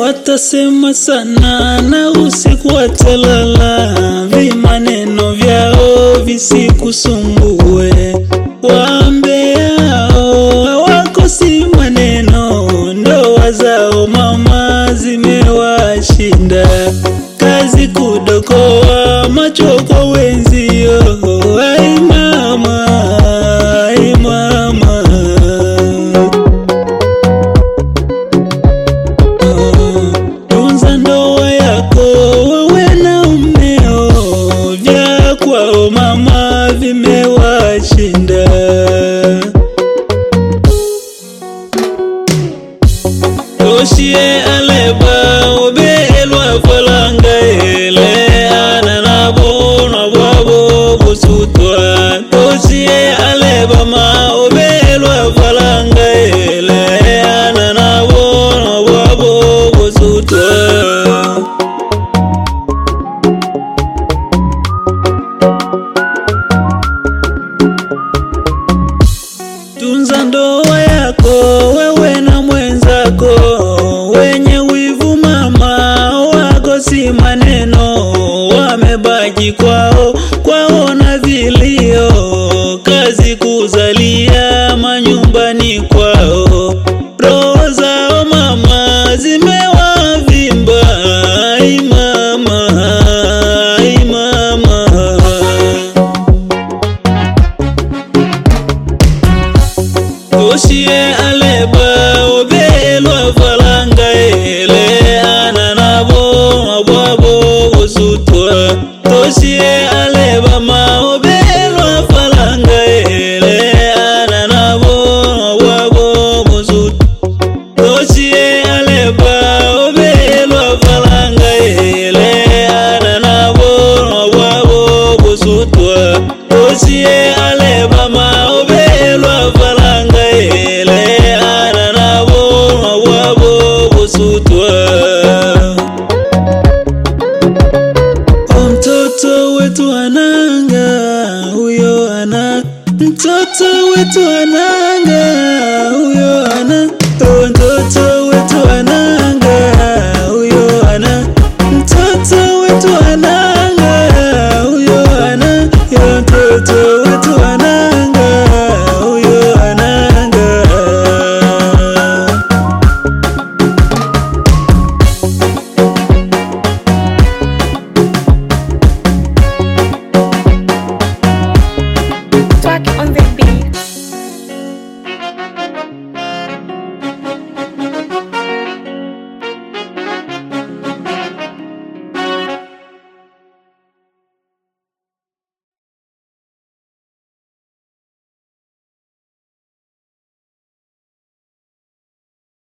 watasema sana na usiku watalala, vimaneno vyao visikusumbue. Waambeao hawakosi maneno, ndoa zao mama zimewashinda, kazi kudokoa macho kwa wenzio. Ai mama, ai mama tunza ndoa yako wewe na umeo, vya kwao mama vimewashinda. Toshie aleba obelwa falanga ele anana bona bwabo busutwa Toshie aleba ma obelwa falanga ele